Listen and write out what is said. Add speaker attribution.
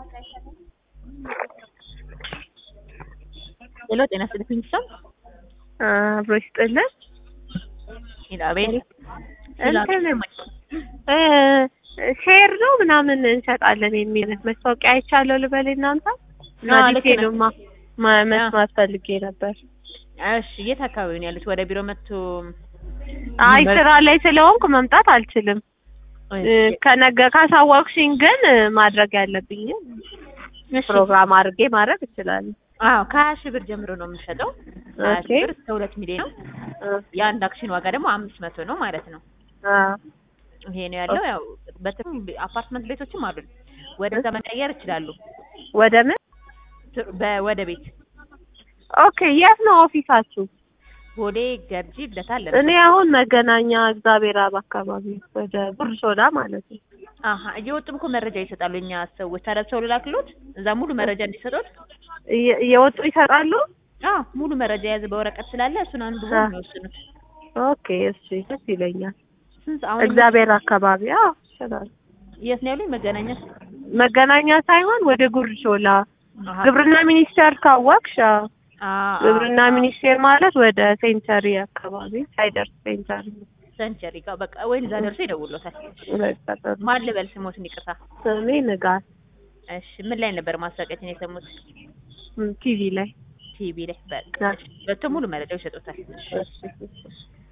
Speaker 1: ሄሎ ጤና ይስጥልኝ ሰው
Speaker 2: አብሮ ይስጥልን።
Speaker 1: ኢላቤል
Speaker 2: እንትን እ ሼር ነው ምናምን እንሸጣለን የሚል መስታወቂያ አይቻለሁ ልበል እናንተ እና
Speaker 1: አዎ፣ ልክ ነህ።
Speaker 2: ዲቴሉማ ማ- መስማት ፈልጌ ነበር።
Speaker 1: እሺ የት አካባቢ ነው ያሉት? ወደ ቢሮ መጥቶ
Speaker 2: አይ
Speaker 1: በ-
Speaker 2: ስራ ላይ ስለሆንኩ መምጣት አልችልም። እ ከነገ ካሳወቅሽኝ ግን እ ማድረግ ያለብኝ
Speaker 1: እሺ።
Speaker 2: ፕሮግራም አድርጌ ማድረግ እችላለሁ።
Speaker 1: አዎ ከሀያ ሺህ ብር ጀምሮ ነው የምንሸጠው። ሀያ
Speaker 2: ኦኬ።
Speaker 1: ሺህ ብር እስከ ሁለት ሚሊዮን ነው።
Speaker 2: እ
Speaker 1: የአንድ አክሽን ዋጋ ደግሞ አምስት መቶ ነው ማለት ነው።
Speaker 2: አ
Speaker 1: ይሄ ነው ያለው። ያው በትም አፓርትመንት ቤቶችም አሉን። ወደዛ መቀየር ይችላሉ።
Speaker 2: ወደ ምን?
Speaker 1: ት- በ- ወደ ቤት
Speaker 2: ኦኬ የት ነው ኦፊሳችሁ?
Speaker 1: ቦሌ ገርጂ ልደታ አለ።
Speaker 2: እኔ አሁን መገናኛ እግዚአብሔር አብ አካባቢ ወደ ብር ሶዳ ማለት ነው።
Speaker 1: አሀ እየወጡም እኮ መረጃ ይሰጣሉ እኛ ሰዎች። ታዲያ ሰው ልላክሎት እዛ ሙሉ መረጃ እንዲሰጡት።
Speaker 2: እየ- እየወጡ ይሰጣሉ።
Speaker 1: አዎ ሙሉ መረጃ የያዘ በወረቀት ስላለ እሱን አንብቦ
Speaker 2: አ።
Speaker 1: ነው የሚወስኑት።
Speaker 2: ኦኬ እሺ ደስ ይለኛል።
Speaker 1: ስንት ሰ- አሁን
Speaker 2: እግዚአብሔር አካባቢ አዎ ይችላል።
Speaker 1: የት ነው ያሉኝ? መገናኛ
Speaker 2: መገናኛ ሳይሆን ወደ ጉርድ ሾላ
Speaker 1: አሀ።
Speaker 2: ግብርና ሚኒስቴር ካወቅሽ አዎ።
Speaker 1: አ- አ-
Speaker 2: ግብርና ሚኒስቴር ማለት ወደ ሴንቸሪ አካባቢ ሳይደርስ ሴንቸሪ
Speaker 1: ሰንቸሪ ጋር በቃ ወይም እዛ ደርሶ ይደውሎታል።
Speaker 2: በቃ ጥሩ።
Speaker 1: ማን ልበል ስሞትን ይቅርታ።
Speaker 2: ስሜ ንጋት
Speaker 1: እሺ ምን ላይ ነበር ማስታወቂያችን የሰሙት?
Speaker 2: ም፣ ቲቪ ላይ
Speaker 1: ቲቪ ላይ በቃ
Speaker 2: አ፣
Speaker 1: ሁለቱም ሙሉ መረጃው ይሰጡታል።
Speaker 2: እሺ፣ እሺ።